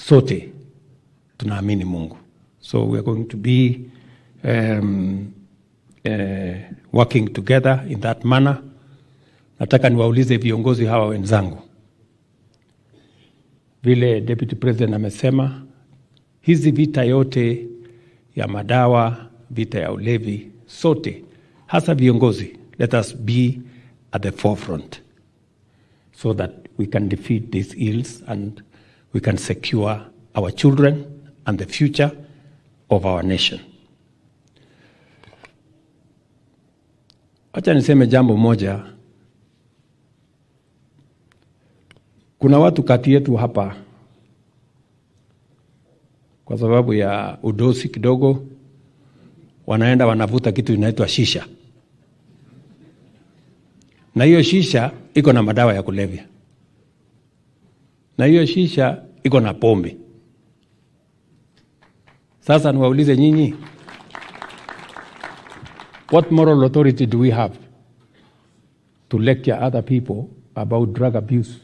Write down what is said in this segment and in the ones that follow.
sote tunaamini Mungu, so we are going to be um, uh, working together in that manner. Nataka niwaulize viongozi hawa wenzangu, vile Deputy President amesema, hizi vita yote ya madawa, vita ya ulevi, sote hasa viongozi, let us be at the forefront so that we can defeat these ills and we can secure our children and the future of our nation. Acha niseme jambo moja. Kuna watu kati yetu hapa, kwa sababu ya udosi kidogo, wanaenda wanavuta kitu inaitwa shisha, na hiyo shisha iko na madawa ya kulevya, na hiyo shisha iko na pombe. Sasa niwaulize nyinyi, what moral authority do we have to lecture other people about drug abuse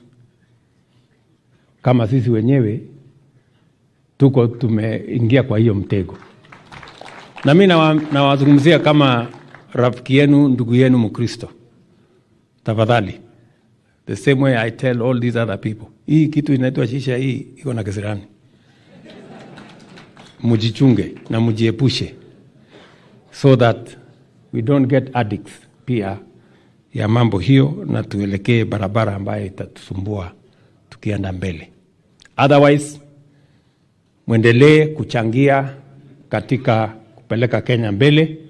kama sisi wenyewe tuko tumeingia kwa hiyo mtego? Na mi nawazungumzia kama rafiki yenu, ndugu yenu Mkristo, tafadhali, the same way I tell all these other people, hii kitu inaitwa shisha, hii iko na kisirani mujichunge na mujiepushe so that we don't get addicts pia ya mambo hiyo, na tuelekee barabara ambayo itatusumbua tukienda mbele. Otherwise, mwendelee kuchangia katika kupeleka Kenya mbele